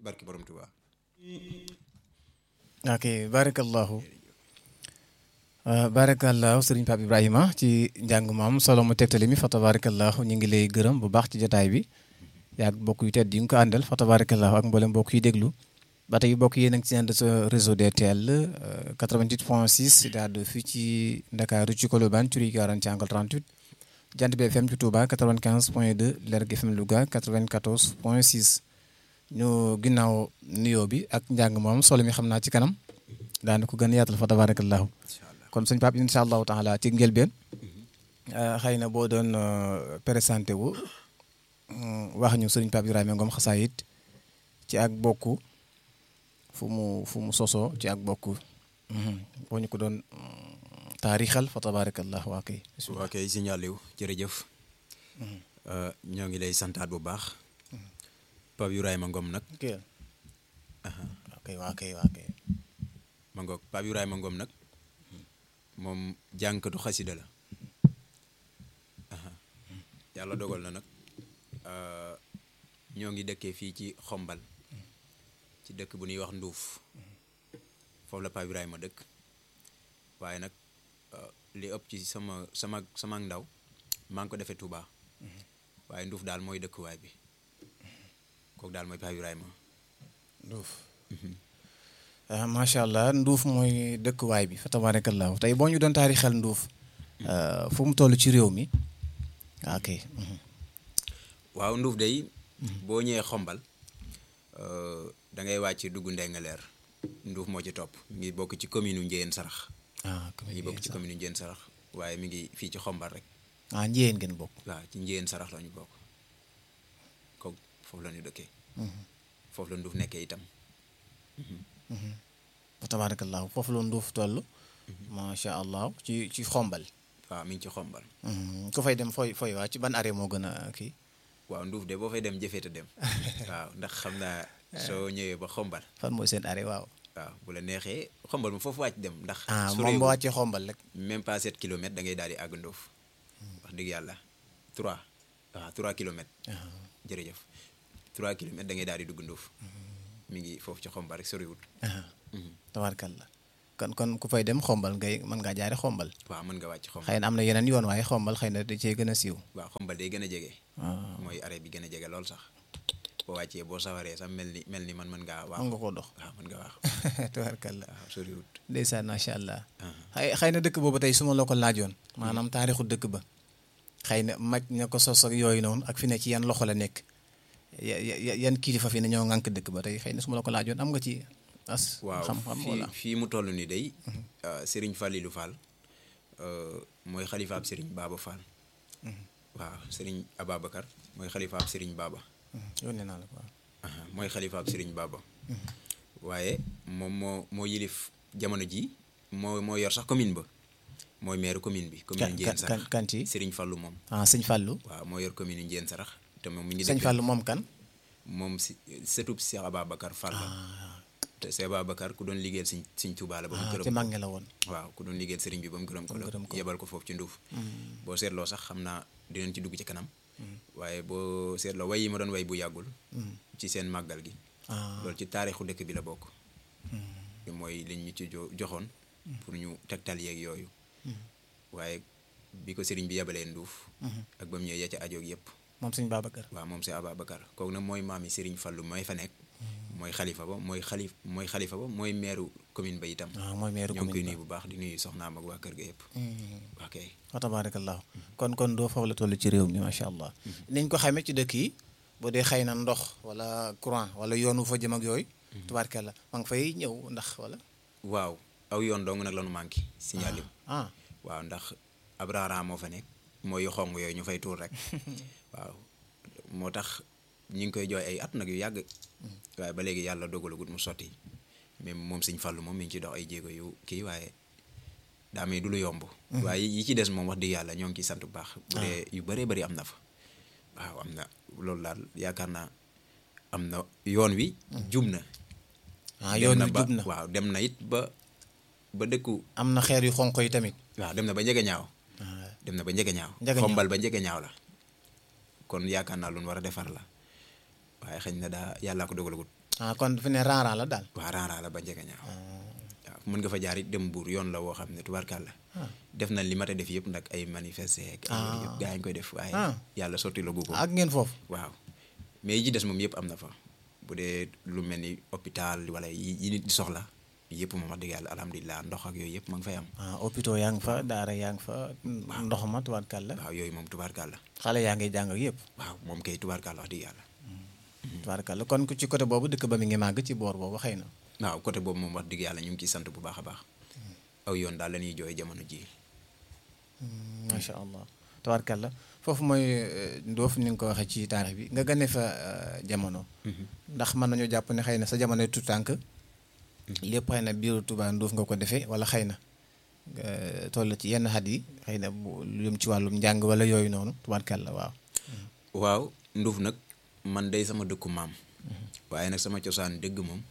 barki borom Tuubaa ok barakallahu barakallahu sëriñ Pape Ibrahima ci njàng maam solo mu tegtali mi fa tabarakallahu ñu ngi lay gërëm bu baax ci jotaay bi yaag mbokk yu tedd yi nga ko àndal fa tabarakallahu ak mboolem mbokk yi déglu ba tey mbokk yéen a ngi ci ànd sa réseau DTL 88 point 6 daal di fii ci Ndakaaru ci Colobane Curie 40 ci angle 38 Jant bi FM ci Touba 95 point 2 Lergui FM Louga 94 point 6 ñu ginnaaw nuyoo bi ak njàng moom solo mi xam naa ci kanam daana ko gën a yaatal fa tabarakallahu kon sëñ Pape incha allahu taala ci njëlbeen xëy na boo doon présenté wu wax ñu sëriñ Pape Ibrahima Ngom Xasaayit ci ak bokku fu mu fu mu sosoo ci ak bokku boo ñu ko doon taarixal fa tabarakallah waa kay waa kay signaliw jërëjëf ñoo ngi lay santaat bu baax Pape Ibrahima Ngom nag ok waa kay waa kay waa kay ma ngoog Pape Ibrahima Ngom nag moom jànkatu xasida la yàlla dogal na nag ñoo ngi dëkkee fii ci xombal ci dëkk bu ñuy wax nduuf foofu la Pape Ibrahima dëkk waaye nag li ëpp ci sama sama sama ndaw maa ngi ko defee Touba waaye nduuf daal mooy dëkkuwaay bi kooku daal mooy Pape Ibrahima nduuf macha allah nduuf mooy dëkkuwaay bi fa tabarakallahu tey boo ñu doon taarixal nduuf fu mu toll ci réew mi ok waaw nduuf day boo ñëwee xombal da ngay wàcc dugg Ndengaleer nduuf moo ci topp mi ngi bokk ci commune u Njéyeen Sarax ah mi ngi bokk ci commune u Njéyeen Sarax waaye mi ngi fii ci xombal rek ah njéyeen ngeen bokk waaw ci Njéyeen Sarax la ñu bokk kooku foofu la ñu dëkkee foofu la nduuf nekkee itam fa tabarakallahu foofu la nduuf toll macha allah ci ci xombal waaw mi ngi ci xombal ku fay dem fooy fooy waa ci ban arrêt moo gën a kii waaw nduuf de boo fay dem jëfeeta dem waaw ndax xam naa soo ñëwee ba xombal fan mooy seen arrêt waaw waaw bu la neexee xombal moom foofu wàcc dem ndax ah su moom ba wàccee xombal rek même pas 7 kilomètres da ngay daal di àgg nduuf wax dëgg yàlla 3 waaw 3 kilomètres jërëjëf 3 kilomètres da ngay daal di dugg nduuf mi ngi foofu ci xombal rek soriwut tabarkalla kon kon ku fay dem xombal ngay mën ngaa jaare xombal waaw mën nga wàcc xombal xëy na am na yeneen yoon waaye xombal xëy na da cee gën a siiw waaw xombal day gën a jege mooy arrêt bi gën a jege lool sax boo wàccee boo sawaree sax mel ni mel ni man mën ngaa waax mën nga koo dox waaw mën nga waax tabarkalla waaw soriwut ndeysaan macha allah xëy xëy na dëkk boobu tey su ma la ko laajoon maanaam taarixu dëkk ba xëy na maj na ko sos ak yooyu noonu ak fi ne ci yan loxo la nekk yan kilifa fi ne ñoo ŋànk dëkk ba tey xëy na su ma la ko laajoon am nga ci as waaw xam-xam fii wala fii mu toll nii day Serigne Fallilou Fall mooy xalifaab Serigne Baba Fall waaw Serigne Ababacar mooy xalifaab Serigne Baba yónnee naa la ko waaw aha mooy xalifaab Serigne Baba waaye moom moo moo yilif jamono ji moo moo yor sax commune ba mooy maire commune bi commune Ndiène kan Sarax kan ci Serigne Fallou moom ah sëñ Fallou waaw moo yor commune Ndiène Sarax te moom mi ngi sëñ dëkk Fallou moom kan moom si sëtub Cheikh Ababacar Fall la te Cheikh Ababacar ku doon liggéeyal Sëñ Sëñ Tuubaa la ba mu ah gërëm ci mag ñi la woon waaw ku doon liggéeyal sëriñ bi ba mu gërëm ko la gërëm ko. yebal ko foofu ci nduuf boo seetloo sax xam naa dinañ ci dugg ci kanam waaye boo seetloo way yi ma doon way bu yàggul ci seen màggal gi ah loolu ci taarixu dëkk bi la bokk mooy liñ ñu ci jo joxoon pour ñu tegtal yeeg yooyu waaye bi ko sëriñ bi yebalee nduuf ak ba mu ñëwee ya ca ajoog yëpp moom sëñ Babacar waaw moom si Ababacar kooku nag mooy maami sëriñ Fallu mooy fa nekk mooy xalifa ba mooy xalif mooy xalifa ba mooy meeru commune ba itam ah mooy meeru ñoo ngi koy commune nuyu bu baax di nuyu soxnaam ak waa kër ga yëpp ba ok wa tabarakallahu kon kon doo foofu la toll ci réew mi macha allah niñ ko xamee ci dëkk yi boo dee xëy na ndox wala courant wala yoonu fa jëm ak yooyu tabarakalla ma nga fay ñëw ndax wala waaw aw yoon dong nag la nu manqué signalé ah waaw ndax ab raaraan moo fa nekk mooy yu xong yooyu ñu fay tuur rek waaw moo tax ñu ngi koy jooy ay at nag yu yàgg waaye ba léegi yàlla dogalagut mu sotti même moom Sëñ Fallu moom mi ngi ci dox ay jéego yu kii waaye daa may du lu yomb waaye yi ci des moom wax dëgg yàlla ñoo ngi ciy sant bu baax bu dee yu bëree bëri am na fa waaw am na loolu daal yaakaar naa am na yoon wi jub na ah dem yoon na wi ba jub na waaw dem na it ba ba dëkku am na xeer yu xonq yi tamit waaw dem na ba njëge ñaaw ah dem na ba njëge ñaaw Njëge ñaaw. xombal ba njëge ñaaw la kon yaakaar naa lu ñu war a defar la waaye xëy na daa yàllaa ko dogalagut ah kon fi ne raaraan la daal. waa Ranra la ba njëkk ñaaw waaw mën nga fa jaar it dem buur yoon la woo xam ne tubaarkàlla def nañ li mat a def yëpp nag ay manifester ak ay yooyu yëpp gaa yi ñu koy def waaye Ah. yàlla sotti la gu ko ak ngeen foofu. waaw mais yi ci des moom yëpp am na fa bu dee lu mel ni hôpital wala yi yi nit di soxla yëpp moom wax dëgg yàlla alhamdulilah ndox ak yooyu yëpp ma ngi fay am ah hôpital yaa ngi fa daara yaa ngi fa ndox ma tubaarkàlla waaw yooyu moom tubaarkàlla xale yaa ngi jàng ak yëpp waaw moom kay tubaarkàlla wax dëgg yàlla tubaarkàlla kon ku ci côté boobu dëkk ba mi ngi màgg ci boor boobu xëy na waaw côté boobu moom wax dëgg yàlla ñu ngi ciy sant bu baax a baax aw yoon daal la ñuy jooy jamono ji macha allah tubaarkàlla foofu mooy euh, ndoof ni nga ko waxee ci taarix bi nga gane fa euh, jamono ndax mën nañu jàpp ne xëy na sa jamono tu tànk lépp xëy na biiru Tuubaa ndoof nga ko defee wala xëy na nga toll ci yenn xat yi xëy na bu lu jëm ci wàllum njàng wala yooyu noonu tubaarkàlla waaw waaw nduuf nag man day sama dëkku maam waaye nag sama cosaan dëgg moom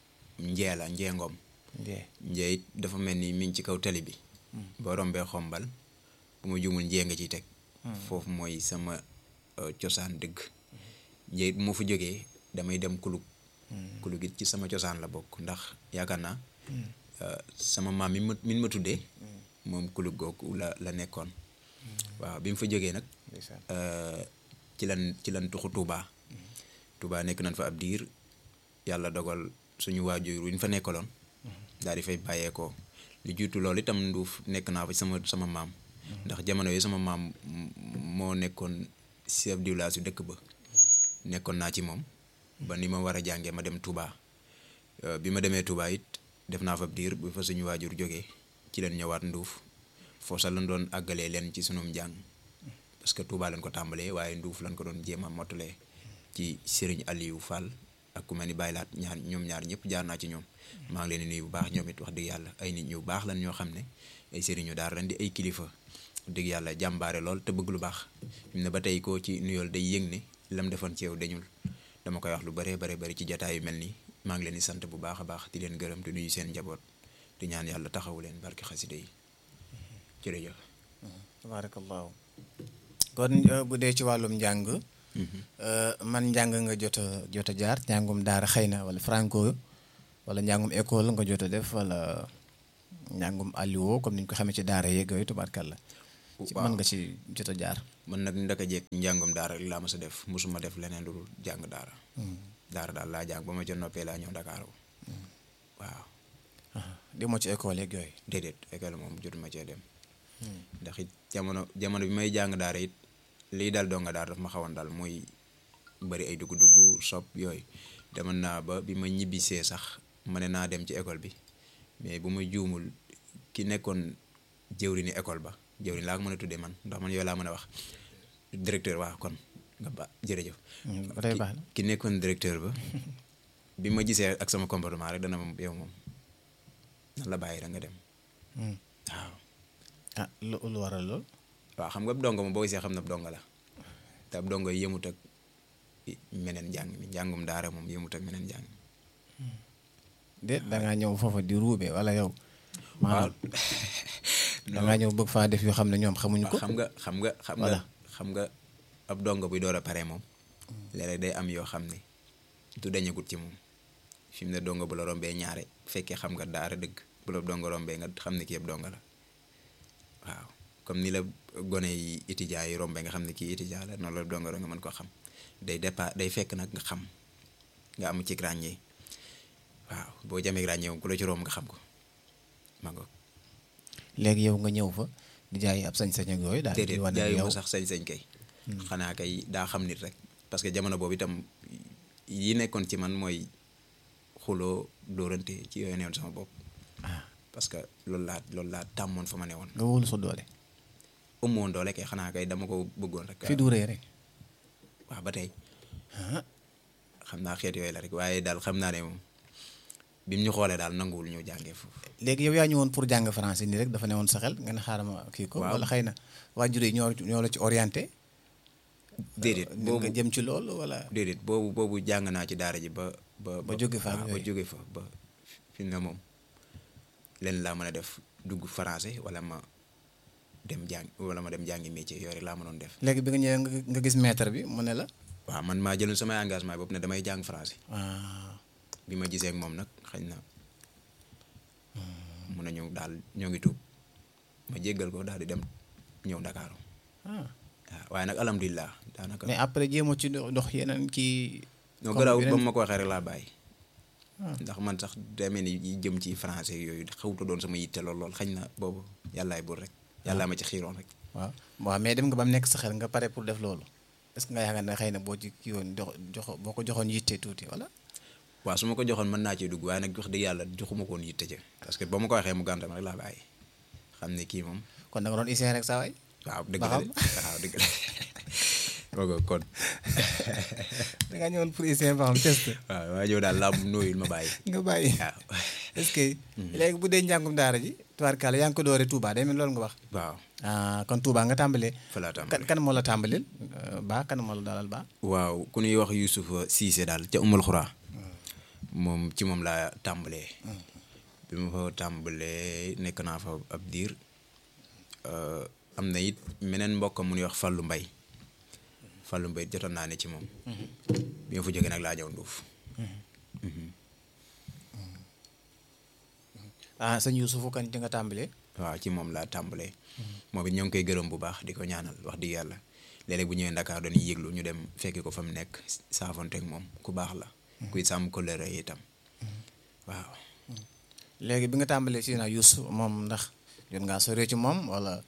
njee la njee ngoom njee njee it dafa mel ni mi ngi ci kaw tali bi boo rombee xombal bu ma jumul njee nga ciy teg foofu mooy sama euh, cosaan dëgg njee it bu ma fa jógee damay dem kulug kulug it ci sama cosaan la bokk ndax yaakaar naa euh, sama maam mi ma mi ma tuddee moom kulug googu la la nekkoon waaw bi mu fa jógee nag ndeysaan euh, ci lan ci lan tuxu Touba Touba nekk nañ fa ab diir yàlla dogal suñu waajur wi ñu fa nekkaloon daal di fay bàyyeekoo li jiitu loolu itam nduuf nekk naa fa sama sama maam ndax jamono yi sama maam m- moo nekkoon chef du village yu dëkk ba nekkoon naa ci moom ba ni ma war a jàngee ma dem Touba Euh, bi ma demee Touba it def naa fa ab diir bu fa suñu waajur jógee ci leen ñëwaat nduuf foofu sax lañ doon àggalee leen ci sunum njàng parce que Touba lañ ko tàmbalee waaye nduuf lañ ko doon jéem a mottalee ci Serigne Aliou Fall ak ku mel ni Baye Laat ñaar ñoom ñaar ñëpp jaar naa ci ñoom maa ngi leen di nuyu bu baax ñoom it wax dëgg yàlla ay nit ñu baax lan ñoo xam ne ay sëriñu daara lañ di ay kilifa wax dëgg yàlla jàmbaare lool te bëgg lu baax fi mu ne ba tey koo ci nuyool day yëg ne lam defoon ci yow dañul dama koy wax lu bare bare bari ci jataay yu mel nii maa ngi leen di sant bu baax a baax di leen gërëm di nuyu seen njaboot di ñaan yàlla taxawu leen barke xasida yi jërëjëf tabaarakallaahu kon euh, bu dee ci wàllum njàng euh, man njàng nga jot a jot a jaar njàngum daara xëy na wala franco wala njàngum école nga jot a def wala njàngum alliwo comme ni ñu ko xamee ci daara yeeg yooyu tubaarkàlla ci mën nga ci jot a jaar man nag ndaka jekk njàngum daara rek laa ma sa def musuma def leneen lu dul jàng daara daara daal laa jàng ba ma ca noppee laa ñëw Dakar waaw di moo ci école yeeg yooyu déedéet école moom jotuma cee dem ndax it jamono jamono bi may jàng daara it lii dal donga daara daf ma xawoon daal mooy bari ay dugg-dugg sob yooyu demoon naa ba bi ma ñibbisee sax ma ne naa dem ci école bi mais bu ma juumul ki nekkoon jëwriñu école ba jëwriñ laa ko mën a tuddee man ndax man yow laa mën a wax directeur waaw kon nga ba jërëjëf ba tey baax na ki nekkoon directeur ba bi ma gisee ak sama comportement rek dana moom yow moom nan la bàyyi da nga dem waaw ah lu lu waral lool waaw xam nga ab dongo moom boo gisee xam na ab dongo la te ab dongo yi yëmut ak meneen njàng mi njàngum daara moom yëmut ak meneen njàng déet dangaa ñëw foofa di ruube wala yow waaw maanaam dangaa ñëw bëgg faa def yoo xam ne ñoom xamuñu ko xam nga xam nga xam nga Voilà. xam nga ab dongo buy door a pare moom léeg-léeg day am yoo xam ne du dañagut ci moom fi mu ne dongo bu la rombee ñaare fekkee xam nga daara dëgg bu la dongo rombee nga xam ne kii ab dongo la waaw comme ni la gone yi étudiants yi rombee nga xam ne kii étudiant la noonu la dongo nga mën ko xam day départ day fekk nag nga xam nga am ci ràññee waaw boo jamee ràññee moom ku la ci romb nga xam ko ma ngoog léegi yow nga ñëw fa di jaay ab sañ-sañ ak yooyu daal di déedéet wane ne jaayu yow ma sax sañ-sañ kay xanaa kay daa xam nit rek parce que jamono boobu itam yi nekkoon ci man mooy xuloo dóorante ci yooyu newoon sama bopp ah parce que loolu laa loolu laa tàmmoon fa ma ne woon nga wóolu sa doole ëmmoon woon doole kay xanaa kay dama ko bëggoon rek fi du rëy rek waaw ba tey ah xam naa xeet yooyu la rek waaye daal xam naa ne moom bi mu ñu xoolee daal nanguwul ñu jàngee foofu léegi yow yaa ñëwoon pour jàng français nii rek dafa ne woon sa xel nga ne xaaral ma kii ko Waaw. wala xëy na waajur yi ñoo ñoo la ci orienté déedéet nit boobu nga jëm ci loolu wala déedéet boobu boobu jàng naa ci daara ji ba ba Ba jóge fa ak waaw, ba yooyu. jóge fa ba fi mu ne moom leen laa mën a def dugg français wala ma dem jàng wala ma dem jàngi métier yooyu rek laa mënoon def léegi bi nga ñëwee nga nga gis maître bi mu ne la waaw man maa jëloon samay engagement bopp ne damay jàng français ah bi ma gisee ak moom nag xañ na mun na ñëw daal ñoo ngi tuub ma jéggal ko daal di dem ñëw Ndakaaru ah waaw waaye nag alhamdulilah daanaka. mais après jéemoo ci do- dox yeneen kii. non comme garaaw ba yeneen- ma ko waxee rek laa bàyyi. Ah. ndax man sax demee ni yi jëm ci français yooyu xawuta doon sama yitte lool lool xañ na boobu yàllaay buur rek yàllaa ma ci xiiroon rek. waaw waaw mais dem nga ba mu nekk sa xel nga pare pour def loolu est-ce que nga yaakaar ne xëy na boo ci kii woon jox joxo boo ko joxoon yitte tuuti wala. waaw su ma ko joxoon mën naa cee dugg waaye nag wax dëgg yàlla joxuma ko woon yitte ca parce que ba ma ko waxee mu gàntam rek laa bàyyi xam ne kii moom kon da nga doon essayé rek saa waay. waaw dëgg Ba la de xam. waaw dëgg la kooku kon da ngaa ñëwoon pour essayé ba xam test waaw waa ñëw daal laa nooyul ma bàyyi nga bàyyi. waaw est-ce que. léegi bu dee njàngum daara ji. tubaarkàlla yaa ngi ko dooree Touba day mel loolu nga wax. waaw ah kon Touba nga tàmbalee. fa laa kan tàmbali kan moo la tàmbalil ba kan moo la dalal ba. waaw ku ñuy wax Youssouf Cissé daal ca Umul Xuraa moom ci moom laa tàmbalee bi ma fa tàmbalee nekk naa fa ab diir euh, am na it meneen mbokk mu ñuy wax Fallou Mbay Fallou Mbay jotoon naa ne ci moom bi ma fa jógee nag laa ñëw Nduuf ah sëñ Youssoufou kan ci nga tàmbalee. waaw ci moom laa tàmbalee moom it ñoo ngi koy gërëm bu baax di ko ñaanal wax dëgg yàlla léeg-léeg bu ñëwee Ndakaar dañuy yëglu ñu dem fekki ko fa mu nekk saafonteeg moom ku baax la kuy sàmm kóllëre itam waaw léegi bi nga tàmbalee si naa Youssou moom ndax jot ngaa sore ci moom wala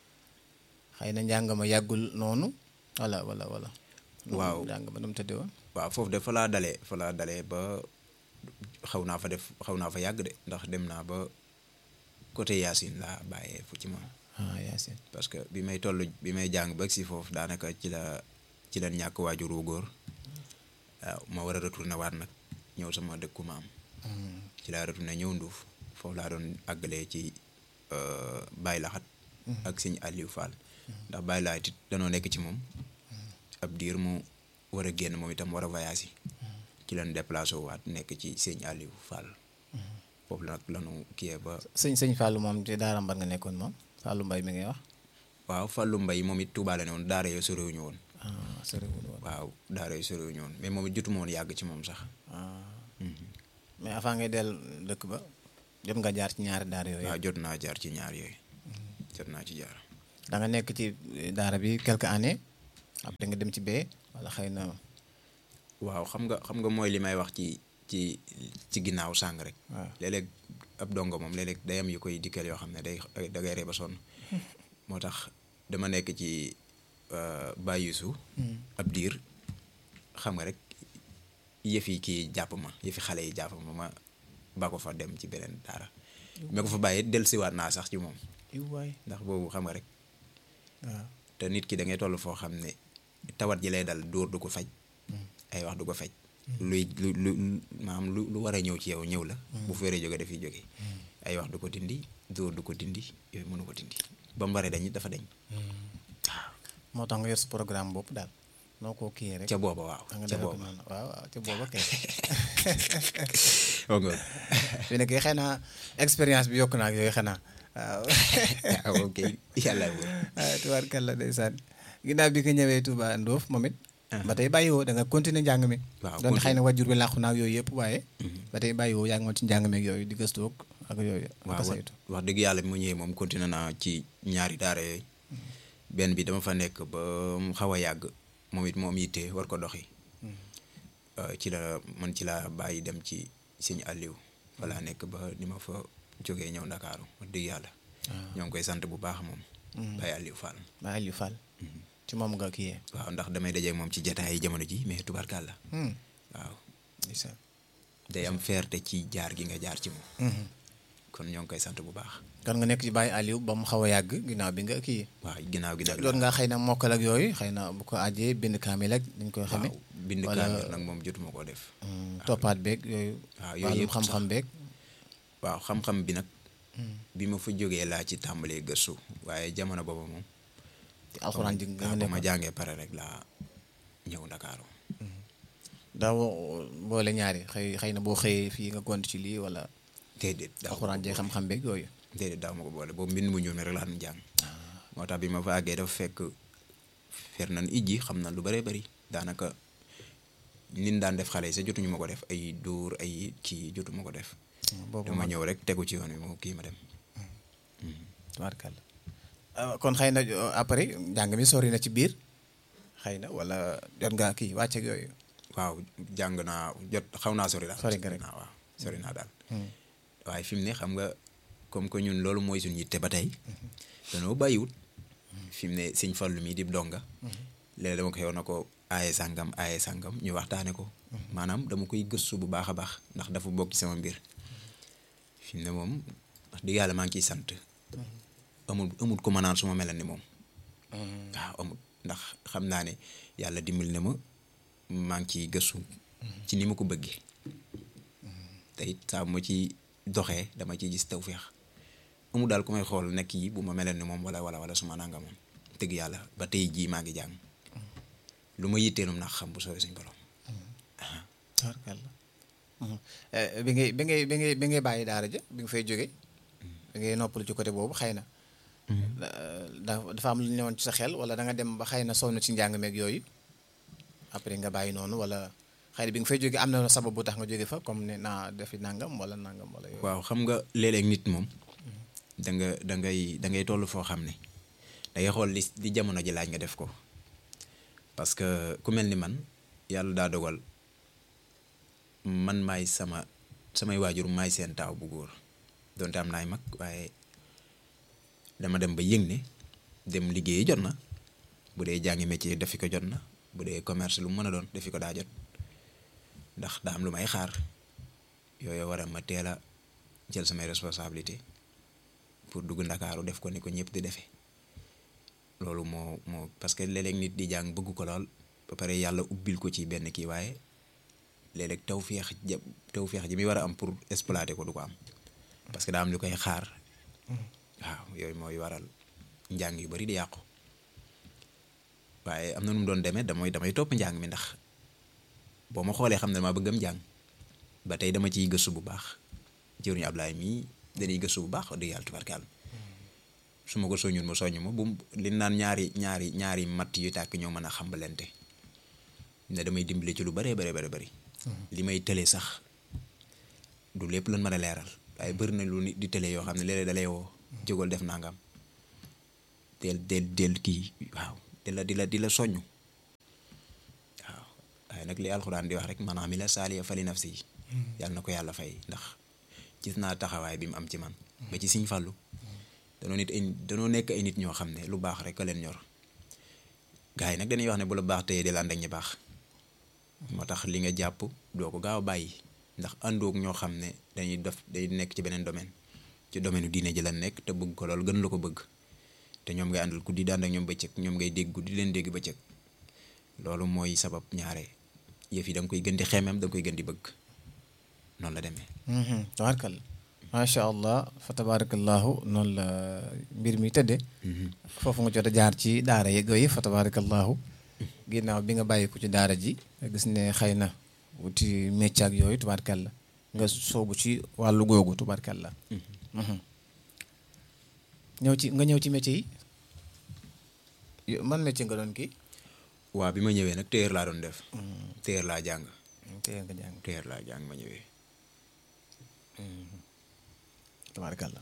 xëy na njàng ma yàggul noonu wala wala wala. Waaw. njàng ma nu mu tëddee woon. waaw foofu de fa laa dalee fa laa dalee ba xaw naa fa def xaw naa fa yàgg de ndax dem naa ba côté Yacine laa bàyyee fu ci moom ah Yacine. parce que bi may toll bi may jàng ba si foofu daanaka ci la ci la ñàkk waajur wu góor waaw ma war a retourné waat nag ñëw sama dëkku maam ci laa retourné ñëw nduuf foofu laa doon àggalee ci euh, Baye Laxat ak sëñ Aliou Fall ndax Baye Laxat it danoo nekk ci moom ab diir mu war a génn moom itam war a voyage yi ci lañ déplacé waat nekk ci sëñ Aliou Fall foofu la nag lanu kiyee ba sëñ sëñ Fallou moom ci daara mbar nga nekkoon moom Fallou Mbaye mi ngay wax. waaw Fallou Mbaye moom it Touba la ne woon daara yoo sorewuñu woon ah soriwul woon. waaw daara yoo sorewuñu woon mais moom it jotuma woon yàgg ci moom sax ah mais avant ngay dellu dëkk ba jot nga jaar ci ñaari daara yooyu. waaw jot naa jaar ci ñaar yooyu jot naa ci jaar da nga nekk ci daara bi quelques années après nga dem ci bee wala xëy na. waaw xam nga xam nga mooy li may wax ci ci ci ginnaaw sàng rek waaw léeg-léeg ab dongo moom léeg-léeg day am yu koy dikkal yoo xam ne day da ngay ree ba sonn moo tax dama nekk ci Baye Youssou ab diir xam nga rek yëf yi kii jàpp ma yëfi xale yi jàpp ma ma ba ko fa dem ci beneen daara ma ko fa bàyyi dellusiwaat naa sax ci moom iw waay ndax boobu xam nga rek waaw. te nit ki da ngay toll foo xam ne tawat ji lay dal dóor du ko faj ay wax du ko faj luy lu lu maanaam lu lu war a ñëw ci yow ñëw la bu feeree jóge dafiy jóge ay wax du ko dindi dóor du ko dindi yooyu mënu ko dindi ba mu bare dañ it dafa dañ moo tax nga yor sa programme bopp daal noo ko kii rek. ca booba waaw da nga ca defee ko booba noonu waaw waaw ca booba kay. oo nga fi nekk xëy na expérience bi yokk naa ak yooyu xanaa waaw. waaw ok yàlla bu ah tubaarkàlla ndeysaan ginnaaw bi nga ñëwee Touba Ndoof moom it. ba tey bàyyiwoo da nga continuer njàng mi. waaw doon xëy continue. na wajjur bi làqu naa ak yooyu yëpp waaye. ba tey bàyyiwoo yaa ngi woon ci njàng mi ak yooyu di gëstu ak yooyu. ak waaw a wax saytu. wax dëgg yàlla bi mu ñëwee moom continué naa ci ñaari daara yooyu benn bi dama fa nekk ba mu xaw a yàgg moom it moom yitte war ko doxi Euh, ci la man ci laa bàyyi dem ci sëñ Aliou fa laa nekk ba ni ma fa jógee ñëw Ndakaaru wax dëgg yàlla ñoo ngi koy sant bu baax moom Baye Aliou Fall ba Aliou Fall. ci moom nga kii yee. waaw ndax damay dajeek moom ci jataay yi jamono ji mais tubarkàlla waaw ndeysaan. day am fierté ci jaar gi nga jaar ci moom kon ñoo ngi koy sant bu baax kon nga nekk ci Baye Aliou ba mu xaw a yàgg ginnaaw bi nga kii. waaw ginnaaw gi nag doon nga xëy na mokkal ak yooyu xëy na bu ko ajee bind kaamil ak dañ koy xamee. waaw bind wala- kaamil nag moom jotuma koo def Mm, toppaat beeg yooyu. waaw yooyu wàllum yëpp xam-xam beeg. waaw xam-xam bi nag bi ma fa jógee laa ci tàmbalee gëstu waaye jamono booba moom ci alxuraan ji nga waaw ba ma nekk jàngee pare rek laa ñëw Ndakaaru daaw boole ñaari xëy xëy na boo xëyee fii nga gont ci lii wala déedéet daaw alxuraan jeeg xam-xam beeg yooyu. déedéet daaw ma ko boole boobu mbind mu ñuul mi rek laa doon jàng moo tax bi ma fa àggee dafa fekk fer nañ ijji xam na lu bëree bëri daanaka nin daan def xale yi sa jotuñu ma ko def ay dóor ay kii jotu ma ko def boobu dama ñëw rek tegu ci yoon wi moo kii ma dem tubaarkàlla kon xëy na après njàng mi sori na ci biir xëy na wala jot nga kii wàcceeg yooyu. waaw jàng naa jot xaw naa sori daal Sori nga rek. naa waaw sori naa daal waaye fi mu ne xam nga comme que ñun loolu mooy suñu yitte ba tey danoo bàyyiwut fi mu ne sëñ Fallu mi di donga léegi dama ko xew na ko aaye sàngam aaye sàngam ñu waxtaane ko maanaam dama koy gëstu bu baax a baax ndax dafa bokk ci sama mbir fi mu ne moom wax dëgg yàlla maa ngi ciy sant amul amul ko ma naan su ma melan ni moom waaw amul ndax xam naa ne yàlla dimbali na ma maa ngi ciy gëstu ci ni ma ko bëggee te it saa bu ma ci doxee dama ciy gis tawféex amul daal ku may xool nekk yi bu ma meleen ni moom wala wala wala su ma nanga moom dëgg yàlla ba tey jii maa ngi jàng lu ma yitteelum ndax xam bu soobee suñ borom tubaarkàlla bi ngay bi ngay bi ngay bi ngay bàyyi daara ja bi nga fay jóge bi ngay noppalu ci côté boobu xëy na. da dafa am lu ñëwoon ci sa xel wala da nga dem ba xëy na sonn ci njàng meeg yooyu après nga bàyyi noonu wala xëy na bi nga fay jóge am na sabab bu tax nga jóge fa comme ne naa defi nangam wala nangam wala yooyu. waaw xam nga léeg-léeg nit moom da nga da ngay da ngay toll foo xam ne da ngay xool li li jamono ji laaj nga def ko parce que ku mel ni man yàlla daa dogal man maay sama samay waajur maay seen taaw bu góor donte am naay mag waaye dama dem ba yëg ne dem liggéeyi jot na bu dee jàngi métier defi ko jot na bu dee commerce lu mu mën a doon defi ko daa jot ndax daa am lu may xaar yooyu war a ma teel a jël samay responsabilité pour dugg ndakaaru def ko ni ko ñëpp di defee loolu moo moo parce que léeg-léeg nit di jàng bëgg ko lool ba pare yàlla ubbil ko ci benn kii waaye léeg-léeg tawféex ja tawféex ji muy war a am pour exploiter ko du ko am parce que daa am lu koy xaar waaw yooyu mooy waral njàng yu bari di yàqu waaye am na nu mu doon demee damay damay topp njàng mi ndax boo ma xoolee xam ne dama bëggam njàng ba tey dama ciy gëstu bu baax jëruñu Ablaye mii dañuy gëstu bu baax wax dëgg yàlla tubarkaal su ma ko soññul ma soññ ma bu li naan ñaari ñaari ñaari matt yu tàkk ñoo mën a xambalante ne damay dimbali ci lu bëree bëri bëri bëri li may tële sax du lépp lan mën a leeral waaye bëri na lu nit di tële yoo xam ne léeg-léeg da lay woo jógal def nangam del del del kii waaw di la di la di la soññ waaw waaye nag li alxuraan di wax rek man amila saaliya fali nafsi yi yàlla na ko yàlla fay ndax gis naa taxawaay bi mu am ci man ba ci siñ fàllu danoo nit ay danoo nekk ay nit ñoo xam ne lu baax rek a leen ñor gars yi nag dañuy wax ne bu la baax teye del ànd ak ñi baax moo tax li nga jàpp doo ko gaaw a bàyyi ndax àndoog ñoo xam ne dañuy def day nekk ci beneen domaine ci domaine u diine ji la nekk te bëgg ko lool gën la ko bëgg te ñoom ngay àndal guddi daan ak ñoom bëccëg ñoom ngay dégg guddi leen dégg bëccëg loolu mooy sabab ñaare yëf yi da nga koy gën di xemeem da nga koy gën di bëgg noonu la demee. tabaarkalla macha allah fa tabaarakallahu noonu la mbir mi tëddee. foofu nga jot a jaar ci daara yeeg yooyu fa tabaarakallahu ginnaaw bi nga bàyyi ko ci daara ji gis ne xëy na wuti métier ak yooyu tubaarkalla nga soobu ci wàllu googu tubaarkalla. ñëw ci nga ñëw ci métier yi man métier nga doon kii. waaw bi ma ñëwee nag téer laa doon def. téer laa jàng. téer nga jàng téer laa jàng ma ñëwee. tabaarkalla.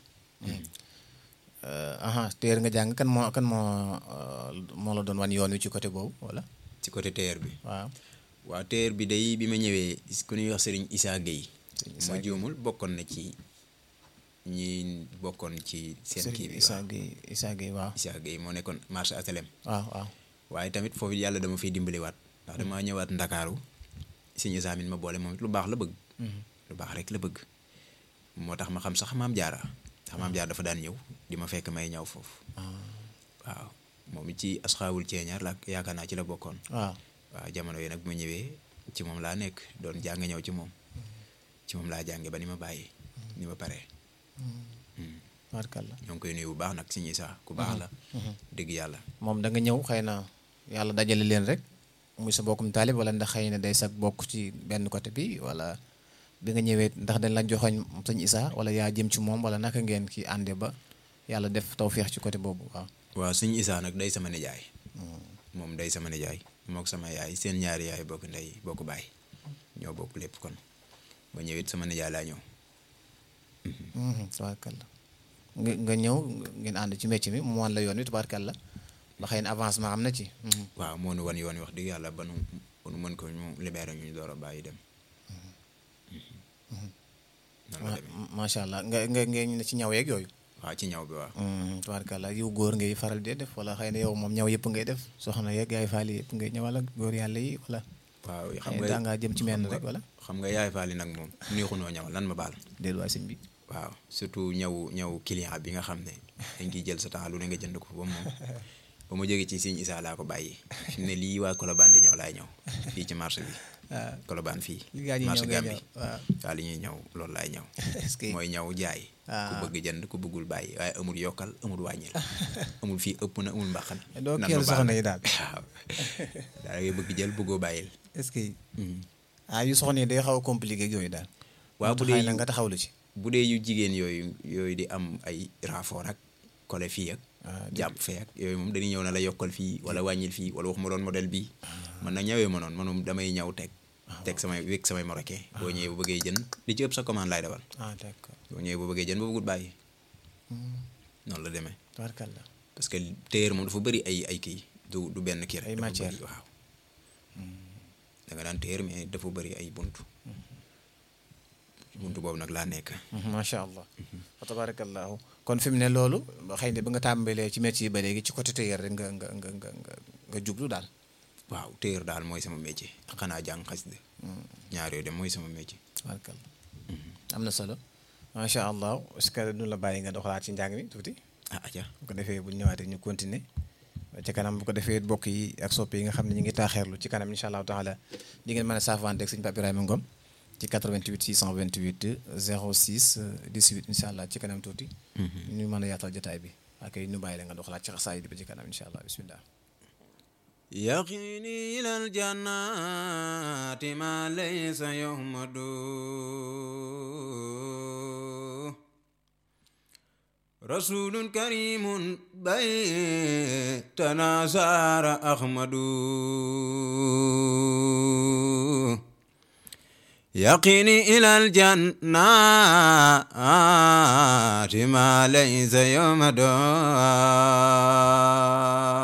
aha téer nga jàng kan moo kan moo moo la doon wan yoon wi ci côté boobu wala. ci côté téer bi. waaw. waaw téer bi day bi ma ñëwee ku ñuy wax Serigne Issa Gueye. ma juumul bokkoon na ci ñi bokkoon ci seen kii bi Issa Gueye Issa Gueye waaw. Issa Gueye moo nekkoon marché asalem waaw waaw. waaye tamit foofu yàlla dama fiy dimbaliwaat ndax dama ñëwaat ndakaaru Serigne Issa min ma boole moom lu baax la bëgg. lu baax rek la bëgg. moo tax ma xam sax maam jaara sax maam jaara dafa daan ñëw di ma fekk may ñëw foofu. waaw moom ci asxaawul ceeñaar la yaakaar naa ci la bokkoon. waaw. waaw jamono yi nag bu ma ñëwee ci moom laa nekk doon jàng ñëw ci moom ci moom laa jànge ba ni ma bàyyi ni ma paree tabaarkalla. ñoo ngi koy nuyu bu baax nag Serigne Issa ku baax la dëgg yàlla moom da nga ñëw xëy na yàlla dajale leen rek muy sa bokkum taalib wala ndax xëy na day sag bokk ci benn côté bi wala bi nga ñëwee ndax dañ la joxoñ sëñ Issa wala yaa jëm ci moom wala naka ngeen ki ànde ba yàlla def tawféex ci côté boobu waaw. waaw Serigne Issa nag day sama nijaay moom day sama nijaay mook sama yaay seen ñaari yaay bokk ndey bokk baay ñoo bokk lépp kon ba ñëwit sama nijaay laa ñëw tubaarkalla nga nga ñëw ngeen ànd ci métier mi mu wan la yoon wi tubaarkalla ba xëy na avancement am na ci. waaw moo nu wan yoon wi wax dëgg yàlla ba nu ba nu mën ko ñu libéré ñu door a bàyyi dem. noonu la demee macha allah nga nga ngeen ne ci ñaw yeeg yooyu. waaw ci ñaw bi waaw. tubaarkalla yow góor ngay faral di def wala xëy na yow moom ñaw yëpp ngay def soxna yeeg yaay faal yëpp ngay ñëwal ak góor yàlla yi wala. waaw xam xëy na nga daa ngaa jëm ci menn rek wala. xam nga yaay faali nag moom neexunoo ñaw lan ma baal. delluwaay sëñ bi. waaw surtout ñaw ñaw client bi nga xam ne dañ ciy jël sa temps lu ne nga jënd ko ba moom ba ma jógee ci Sëñ Isaa laa ko bàyyi fi mu ne lii waa Colobane di ñëw laay ñëw fii ci marché bi. waaw Colobane fii. li gaa ñuy ñëw marché ngay Gambie ñëw waaw. waaw li ñuy ñëw loolu laay ñëw. est-ce que mooy ñaw jaay. ku Ah. bëgg jënd ku bëggul bàyyi waaye amul yokkal amul wàññil amul fii ëpp na amul mbaqan. doo nan keel ma baal. soxna yi daal. waaw daal ngay bëgg jël bëggoo bàyyil. est-ce que Mhm. ah yu soxna yi day xaw a compliqué ak yooyu daal. waaw moo bu tax dee xëy na yu- nga taxawlu ci. bu dee yu jigéen yooyu yooyu di am ay rafoor ak kole fii ak Ah, jàpp fee ak yooyu moom dañuy ñëw na la yokkal fii wala wàññil fii wala wax ma doon modèle bii man nag ñawee ma noonu man moom damay ñaw teg teg samay wékk samay marocain boo ñëwee bu bëggee jën li ci ëpp sa commande laay defal ah d'accord boo ñëwee bu bëggee jën ba bëggut bàyyi noonu la demee tubaarkalla parce que téer moom dafa bëri ay ay kii du du benn kii rek Ay dafa matière. bëri, waaw da nga daan téer mais dafa bëri ay buntu buntu boobu nag laa nekk macha allah wa tabarakallahu kon fi mu ne loolu xëy na ba nga tàmbalee ci métier yi ba léegi ci côté tailleur rek nga nga nga nga nga nga jublu daal waaw téer daal mooy sama métier xanaa jàng xasida ñaar yooyu dem mooy sama métier tubaarkalla am na solo macha allah est-ce que nu la bàyyi nga doxalaat ci njàng mi tuuti ah aja bu ko defee bu ñu ñëwaatee ñu continuer ci kanam bu ko defee bokk yi ak soppe yi nga xam ne ñu ngi taaxeerlu ci kanam incha allahu taala di ngeen mën a saafante ak sëñ Pape Ibrahima Ngom ci 88 628 06 18 incha allah ci kanam tuuti. ñu mën a yaatal jotaay bi ak ay nu bàyyi la nga doxalaat ci xasaay bi ba ci kanam incha allah bismillah. يقيني إلى الجنات ما ليس يهمد رسول كريم بيتنا سار أحمد يقيني إلى الجنات ما ليس يهمد